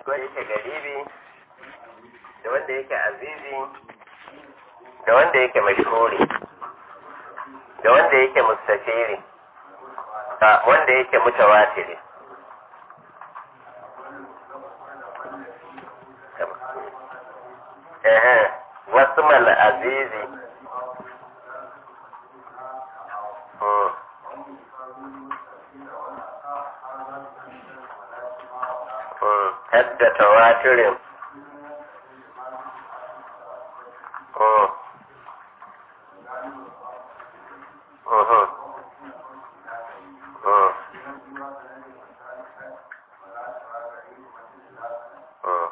wanda yake garibi da wanda yake azizi da wanda yake mashhuri da wanda yake mustafiri da wanda yake mutawatiri ehe wasu mal azizi hmm. hmm. hadda tawatirin hmm. Mhm. Hmm. Hmm.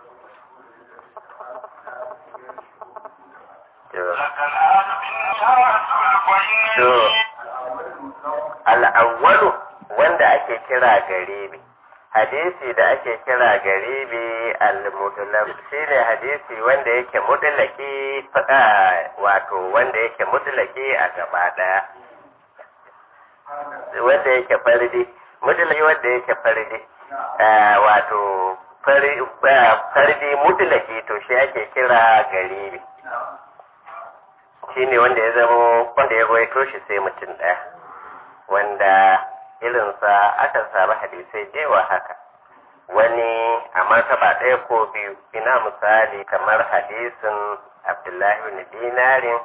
To, al'awwalu wanda ake kira garibi, hadisi da ake kira garibi al-mudlaq shine hadisi wanda yake mudlaki fada wato wanda yake mudlaki a gaba daya wanda yake fardi mudlaki wanda yake fardi wato fardi mudlaki to shi ake kira garibi shine wanda ya zama wanda ya rawaito shi sai mutum ɗaya wanda irinsa aka samu hadisai jewa haka wani a martaba ɗaya ko biyu ina misali kamar hadisin abdullahi bin dinarin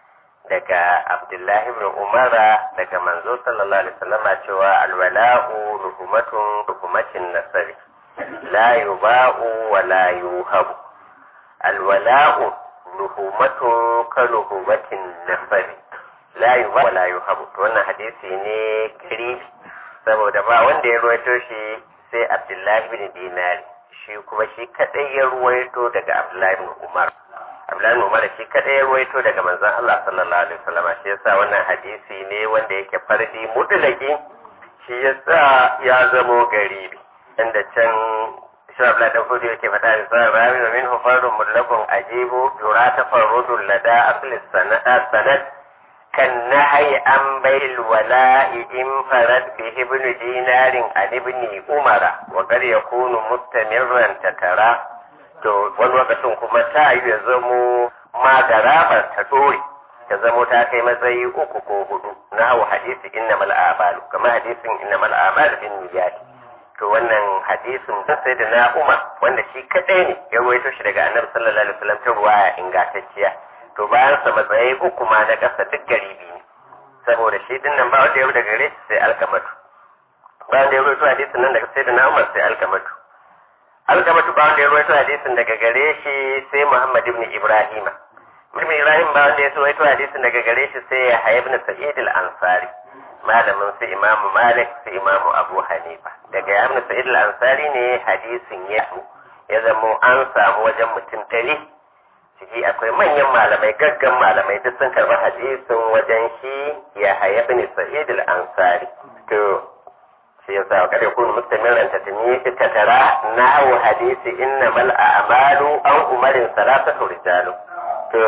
daga abdullahi bin umara daga manzo sallallahu alaihi wasallam cewa alwala'u ruhumatun ruhumatin nasari la yuba'u wa la yuhabu alwala'u luhumatun ka luhumatin nafari la yuba wa la yuhabu to wannan hadisi ne gari saboda ba wanda ya ruwaito shi sai abdullahi bin dinari shi kuma shi kadai ya ruwaito daga abdullahi bin umar abdullahi bin umar shi kadai ya ruwaito daga manzon Allah sallallahu alaihi wasallam shi yasa wannan hadisi ne wanda yake fardi mutlaki shi yasa ya zamo garibi inda can شرب لا تنفذ كيف تعرف الراوي ومنه فرد مطلق أجيب يرى تفرد لدى أصل السند كالنهي عن بيع الولاء انفرد به ابن دينار عن ابن عمر وقد يكون مستمرا تترى to wani lokacin kuma ta yi ya zamo ma garabar ta dore ta zamo ta kai matsayi uku ko hudu na hau hadisi innamal a'malu kamar hadisin innamal a'malu bin niyyati to wannan hadisin da sai da na umar wanda shi kadai ne ya ruwaito shi daga annabi sallallahu alaihi wasallam ta ruwaya ingantacciya to bayan sa matsayi uku ma na kasa duk garibi ne saboda shi din nan ba wanda ya rubuta gare shi sai alkamatu ba wanda ya ruwaito hadisin nan daga sai da na umar sai alkamatu alkamatu ba wanda ya ruwaito hadisin daga gare shi sai muhammad ibn ibrahima ibn ibrahim ba wanda ya ruwaito hadisin daga gare shi sai ya ibn sa'id al-ansari malamin su imamu malik su imamu abu hanifa daga yamna sa'id al-ansari ne hadisin ya ya zamo an samu wajen mutum ɗari ciki akwai manyan malamai gaggan malamai duk sun karɓi hadisin wajen shi ya haya bin sa'id al-ansari to shi yasa kada ya kunu mustamiran ta tuni ta tara nahu hadisi innamal a'malu an umarin salasatu rijalu to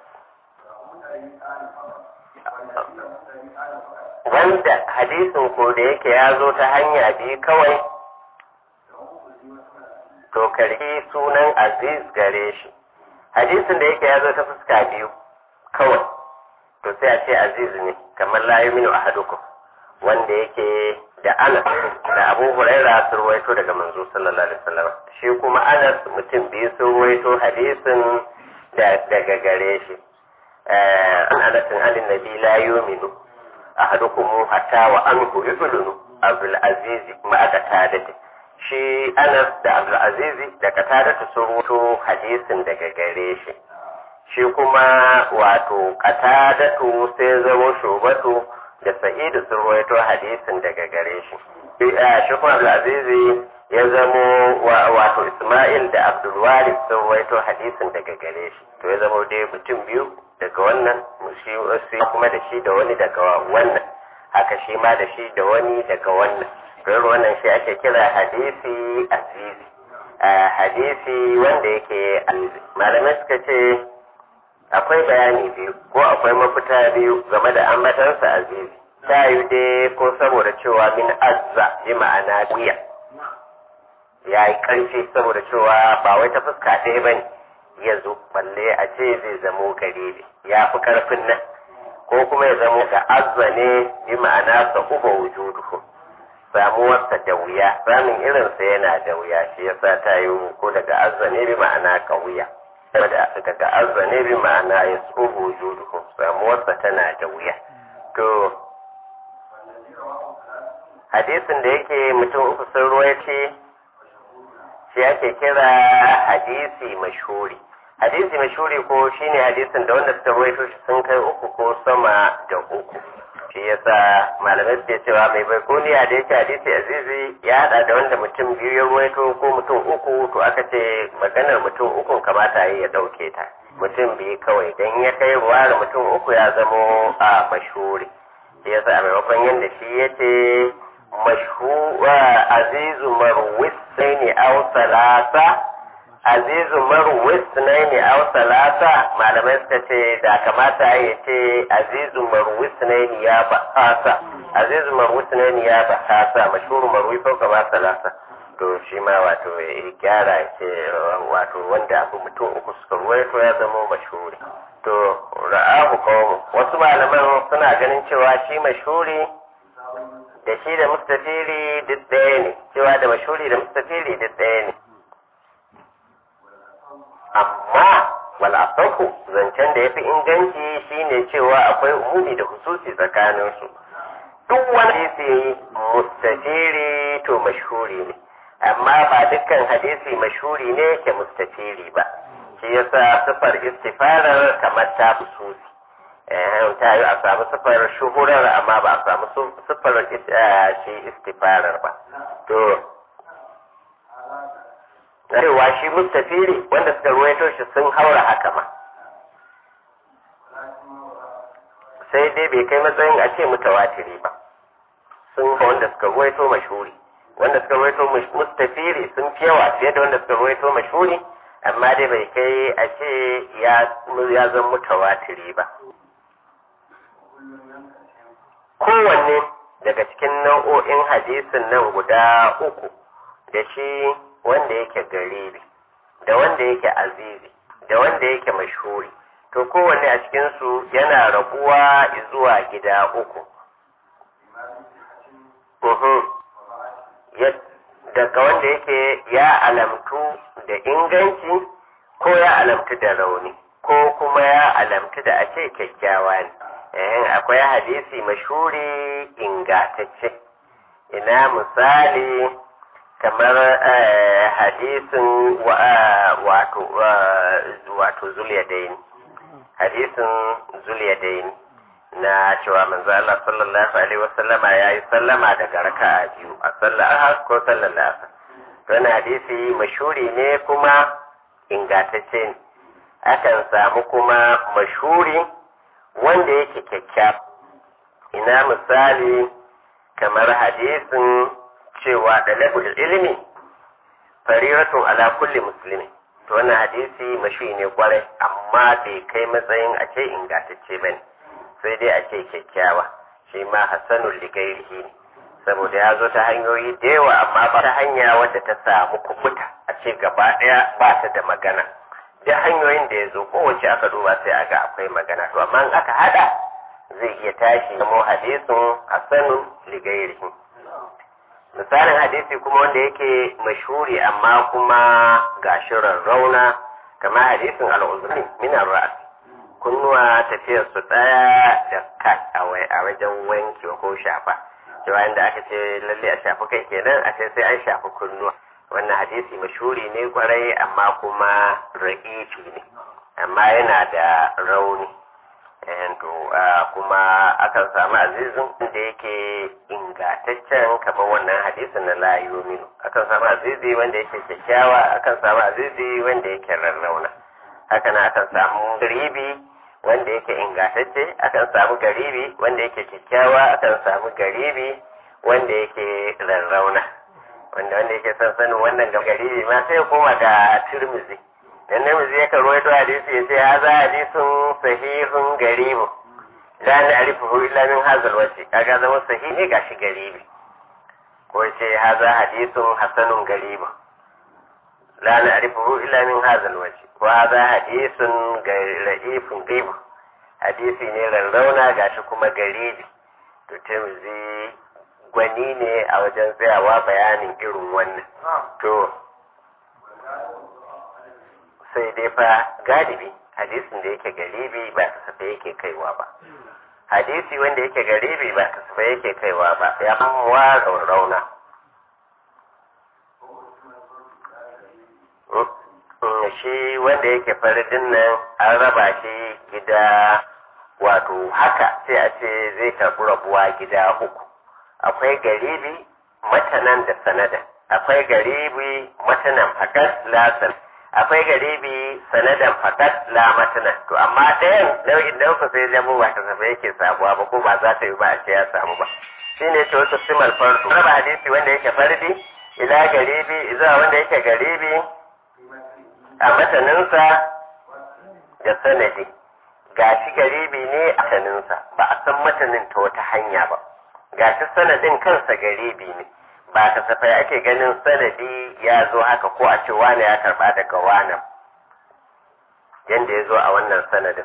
wanda hadisin ko da yake ya zo ta hanya biyu kawai to karki sunan aziz gare shi hadisin da yake ya zo ta fuska biyu kawai to sai a ce aziz ne kamar la yuminu ahadukum wanda yake da anas da abu huraira sun ruwaito daga manzo sallallahu alaihi wasallam shi kuma anas mutum biyu sun ruwaito hadisin daga gare shi an anasin alin nabi la yuminu ahadukum hatta wa anhu yudlunu abdul aziz ma aka tadati shi anas da abdul aziz da katadatu sun rubuto hadisin daga gare shi shi kuma wato katadatu sai zama shubatu da sa'idu sun ruwaito hadisin daga gare shi shi kuma abdul aziz ya zamo wato isma'il da abdul walid sun ruwaito hadisin daga gare shi to ya zama dai mutum biyu daga wannan shi kuma da shi da wani daga wannan haka shi ma da shi da wani daga wannan don wannan shi ake kira hadisi azizi hadisi wanda yake malamai suka ce akwai bayani biyu ko akwai mafita biyu game da ambatansa azizi ta yi dai ko saboda cewa min azza bi ma'ana wuya ya yi ƙarfi saboda cewa ba wai ta fuska ɗaya ba ne ya zo balle a ce zai zamo garibi ya fi ƙarfin nan ko kuma ya zamo da azza ne bi ma'ana sa uba wujuduhu samuwarsa da wuya samun irinsa yana da wuya shi yasa ta yi ko daga azza ne bi ma'ana ƙauya daga azza ne bi ma'ana ya tsoho wujuduhu samuwarsa tana da wuya to hadisin da yake mutum uku sun ruwaice shi ake kira hadisi mashhuri hadisi mashhuri ko shine hadisin da wanda suka ruwaito shi sun kai uku ko sama da uku shi yasa malamai suke cewa mai baikoniya da yake hadisi azizi ya hada da wanda mutum biyu ya ruwaito ko mutum uku to aka ce maganar mutum uku kamata ya dauke ta mutum biyu kawai dan ya kai ruwa da mutum uku ya zamo a mashhuri shi yasa a maimakon yadda shi ya ce mashhura azizu marwis ne aw salasa azizu marwis ne aw salasa malamai suka ce da kamata ya ce azizu marwis ne ya ba'asa azizu marwis ne ya ba'asa mashhuru marwi fauka ba salasa to shi ma wato ya gyara ce wato wanda abu mutum uku suka ruwaito ya zama mashhuri to ra'ahu qawmu wasu malaman suna ganin cewa shi mashhuri da shi da mustafiri duk ɗaya ne cewa da mashhuri da mustafiri duk ɗaya ne amma wal asahu zancen da yafi inganci shine cewa akwai umumi da hususi tsakanin su duk wani hadisi mustafiri to mashhuri ne amma ba dukkan hadisi mashhuri ne ke mustafiri ba shi yasa sifar istifarar kamar ta hususi ta yi a samu sifar shuhurar amma ba a samu sifar shi istifarar ba to cewa shi mustafiri wanda suka ruwaito shi sun haura haka ma sai dai bai kai matsayin a ce mutawatiri ba sun wanda suka ruwaito mashuri wanda suka ruwaito mustafiri sun fi yawa fiye da wanda suka ruwaito mashuri amma dai bai kai a ce ya zan mutawatiri ba kowanne daga cikin nau'o'in hadisin nan guda uku da shi wanda yake garibi da wanda yake azizi da wanda yake mashhuri to kowanne a cikinsu yana rabuwa zuwa gida uku daga wanda yake ya alamtu da inganci ko ya alamtu da rauni ko kuma ya alamtu da a ce kyakkyawa ne akwai hadisi mashuri ingatacce ina misali kamar hadisin wato wato zuliyadaini hadisin zuliyadaini na cewa manzo Allah sallallahu alaihi wasallama yayi sallama daga raka'a biyu a sallar ahad ko sallar asar to hadisi mashuri ne kuma ingatacce ne akan samu kuma mashuri wanda yake kyakkyawa ina misali kamar hadisin cewa da labul ilimi fariratun ala kulli musulmi to wannan hadisi mashi ne kwarai amma bai kai matsayin a ce ingantacce bane sai dai a ce kyakkyawa shi ma hassanul ligairihi ne saboda ya zo ta hanyoyi da yawa amma ba ta hanya wadda ta samu kubuta a ce gaba ɗaya ba ta da magana duk hanyoyin da ya zo kowace aka duba sai aga akwai magana to amma in aka hada zai iya tashi zamo hadisin hasanun ligairihi misalin hadisi kuma wanda yake mashhuri amma kuma gashi rarrauna kamar hadisin al'uzuri min ras kunnuwa tafiyar su daya da kat a wajen wanki ko shafa cewa inda aka ce lalle a shafi kai kenan a ce sai an shafi kunnuwa wannan hadisi mashhuri ne kwarai amma kuma ra'ifi ne amma yana da rauni to kuma akan samu azizin da yake ingataccen kamar wannan hadisin na la yuminu akan samu azizi wanda yake kyakkyawa akan samu azizi wanda yake rarrauna haka nan akan samu garibi wanda yake ingatacce akan samu garibi wanda yake kyakkyawa akan samu garibi wanda yake rarrauna wanda wanda yake son sanin wannan garibi ma sai ya koma ga turmizi dan namiji ya karo ya hadisi ya ce haza hadisun sahihun garibu la na'rifuhu illa min hazal wajhi kaga zama sahihi gashi garibi ko ce haza hadisun hasanun garibu la na'rifuhu illa min hadha alwajh wa hadha hadithun ra'ifun ghaib hadisi ne rarrauna gashi kuma garibi to tirmidhi gwani ne a wajen tsayawa bayanin irin wannan to sai dai fa galibi hadisin da yake garibi ba kasafai yake kaiwa ba hadisi wanda yake garibi ba kasafai yake kaiwa ba ya wa rauna shi wanda yake faridin nan an raba shi gida wato haka sai a ce zai karɓi rabuwa gida uku akwai garibi matanan da sanadan akwai garibi matanan fakat lasan akwai garibi sanadan fakat la matanan to amma ɗayan nau'in ɗauka sai zamo ba kasafai yake samuwa ba ko ba za ta yi ba a ce ya samu ba shine ce wasu simal fardu raba hadisi wanda yake fardi ila garibi zuwa wanda yake garibi a mataninsa da sanadi ga shi garibi ne a mataninsa ba a san matanin ta wata hanya ba ga shi sanadin kansa garibi ne ba kasafai ake ganin sanadi ya zo haka ko a ce wane ya karba daga wane yadda ya zo a wannan sanadin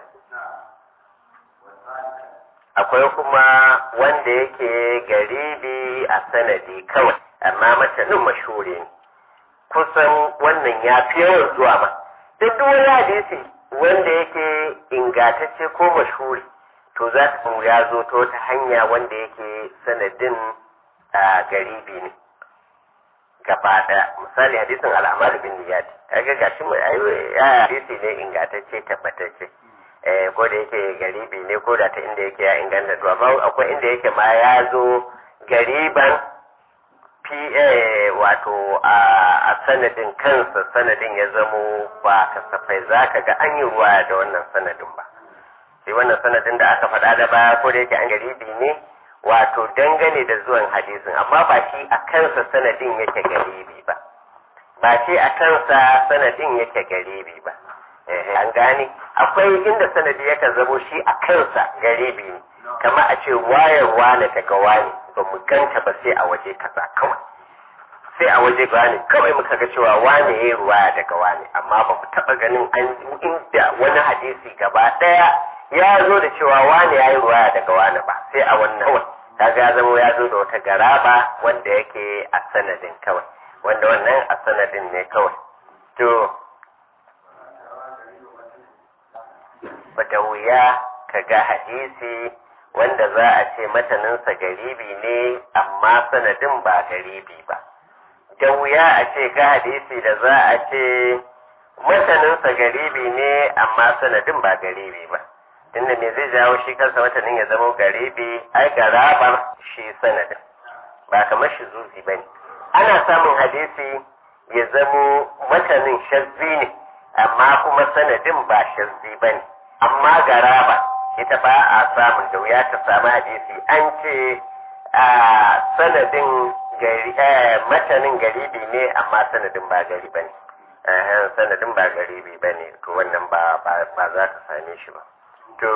akwai kuma wanda yake garibi a sanadi kawai amma matanin mashuri ne kusan wannan ya fi yawan zuwa ma duk wani hadisi wanda yake ingatacce ko mashuri to za ka ya zo ta wata hanya wanda yake sanadin a garibi ne gaba ɗaya misali hadisin al'amar bin niyati kaga gashi mai ya hadisi ne ingatacce tabbatacce eh ko da yake garibi ne ko da ta inda yake ya inganta to amma akwai inda yake ma ya zo gariban PA wato a sanadin kansa sanadin ya zamo ba kasafai za ka ga an yi ruwa da wannan sanadin ba sai wannan sanadin da aka faɗa da baya ko da yake an garibi ne wato dangane da zuwan hadisin amma ba shi a kansa sanadin yake garibi ba ba shi a kansa sanadin yake garibi ba an gane akwai inda sanadi yakan zamo shi a kansa garibi ne kama a ce wayarwa na daga wani ba mu ganta ba sai a waje kaza kawai sai a waje wani kawai muka ga cewa wane ya yi ruwaya daga wani amma ba ku taɓa ganin an inda wani hadisi gaba ɗaya ya zo da cewa wane ya yi ruwaya daga wani ba sai a wannan kawai kaga ya zama ya zo da wata garaba wanda yake a sanadin kawai wanda wannan a sanadin ne kawai to bata wuya ka ga hadisi wanda za a ce mataninsa garibi ne amma sanadin ba garibi ba da wuya a ce ga hadisi da za a ce mataninsa garibi ne amma sanadin ba garibi ba tunda me zai jawo shi kansa matanin ya zama garibi ai garabar shi sanadin ba kamar shi zuzi ba ne ana samun hadisi ya zamo matanin shazzi ne amma kuma sanadin ba shazzi ba ne amma garaba ita ba a samun da wuya ta samu hadisi an ce a sanadin gari matanin garibi ne amma sanadin ba gari ba ne sanadin ba garibi ba ne to wannan ba ba za ka same shi ba to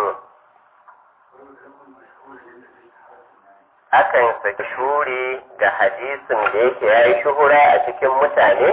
akan saki shuri ga hadisin da yake ya yi shuhura a cikin mutane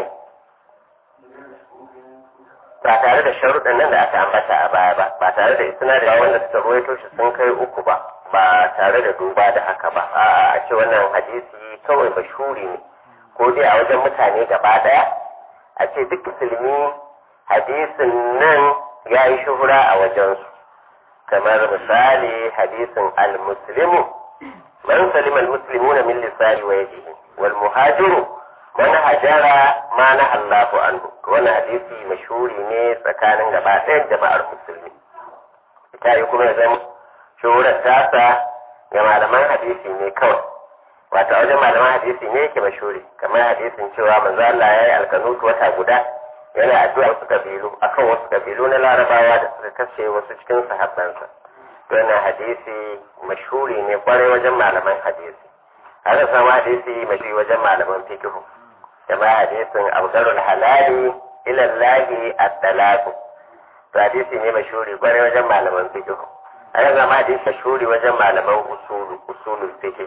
ba tare da sharuɗan nan da aka ambata a baya ba ba tare da isna da wanda suka ruwaito shi sun kai uku ba ba tare da duba da haka ba a a ce wannan hadisi kawai mashuri ne ko dai a wajen mutane gaba daya a ce duk musulmi hadisin nan ya yi shuhura a wajensu kamar misali hadisin al-muslimu man salima al-muslimuna min lisani wa yadihi wal muhajiru man hajara ma na Allahu anhu wannan hadisi mashhuri ne tsakanin gaba ɗayan jama'ar musulmi ita yi kuma zan shuhurar tasa ga malaman hadisi ne kawai wato a wajen malaman hadisi ne yake mashhuri kamar hadisin cewa manzo Allah ya yi alkanutu wata guda yana addu'a wasu kabilu akan wasu kabilu na larabawa da suka kashe wasu cikin sahabbansa wannan hadisi mashhuri ne kwarai wajen malaman hadisi haka sama hadisi mashhuri wajen malaman fikihu kama hadisin abgarul halali ilallahi at-talaqu to hadisi ne mashhuri kwarai wajen malaman fikihu haka sama hadisi mashhuri wajen malaman usulu usulul fikihi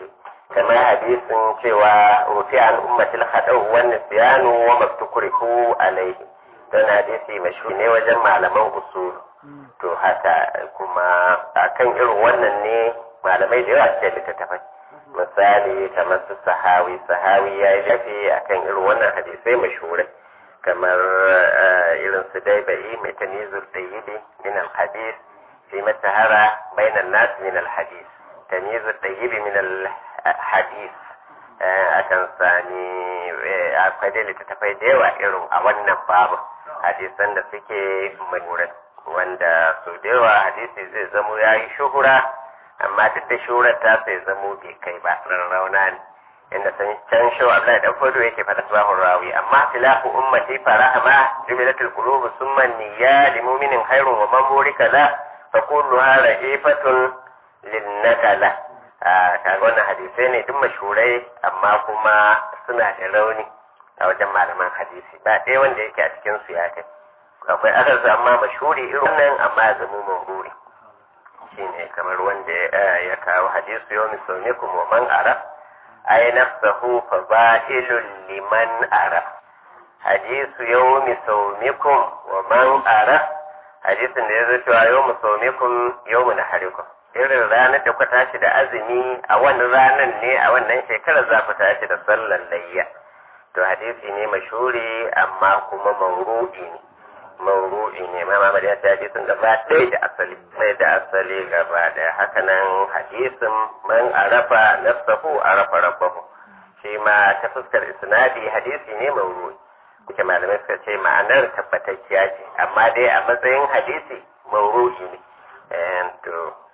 kamar hadisin cewa rufi an ummatil hadau wa nisyanu wa maftukrihu alaihi don hadisi mashhur ne wajen malaman usul to haka kuma akan irin wannan ne malamai da yawa suke littattafai misali kamar su sahawi sahawi ya yi lafi akan irin wannan hadisai mashhurai kamar irin su daibai mai tanizul dayyidi min al-hadis fi matahara bainan nas min al-hadis tanizul dayyidi min al-hadis akan sani akwai dai littattafai da yawa irin a wannan babu hadisan da suke mashhurai wanda su da yawa hadisi zai zamo ya yi shuhura amma duk da shuhurar ta sai zamo bai kai ba rarrauna ne inda san can shi wa Abdullahi dan fodo yake fada sabahun rawi amma tilahu ummati farahama jubilatul qulub summa niyya li mu'minin khairun wa man burika la fa kulluha ra'ifatun lin nakala kaga wannan hadisai ne duk mashhurai amma kuma suna da rauni a wajen malaman hadisi ba ɗaya wanda yake a cikin su ya kai akwai akar amma mashhuri irin wannan amma ya zama mawuri shine kamar wanda ya kawo hadisu yau misalmikum wa man ara ay nafsahu fa ba'ilun liman ara hadisu yau misalmikum wa man ara hadisin da ya zo cewa yau misalmikum yau mu naharikum irin ranar da ku tashi da azumi a wannan ranar ne a wannan shekarar za ku tashi da sallar layya to hadisi ne mashhuri amma kuma mawru'i ne mawru'i ne ma Muhammad ya ce hadisin gaba ɗaya da asali sai da asali gaba ɗaya haka nan hadisin man arafa nafsahu arafa rabbahu shi ma ta fuskar isnadi hadisi ne mawru'i kuke malamai suka ce ma'anar tabbatacciya ce amma dai a matsayin hadisi mawru'i ne to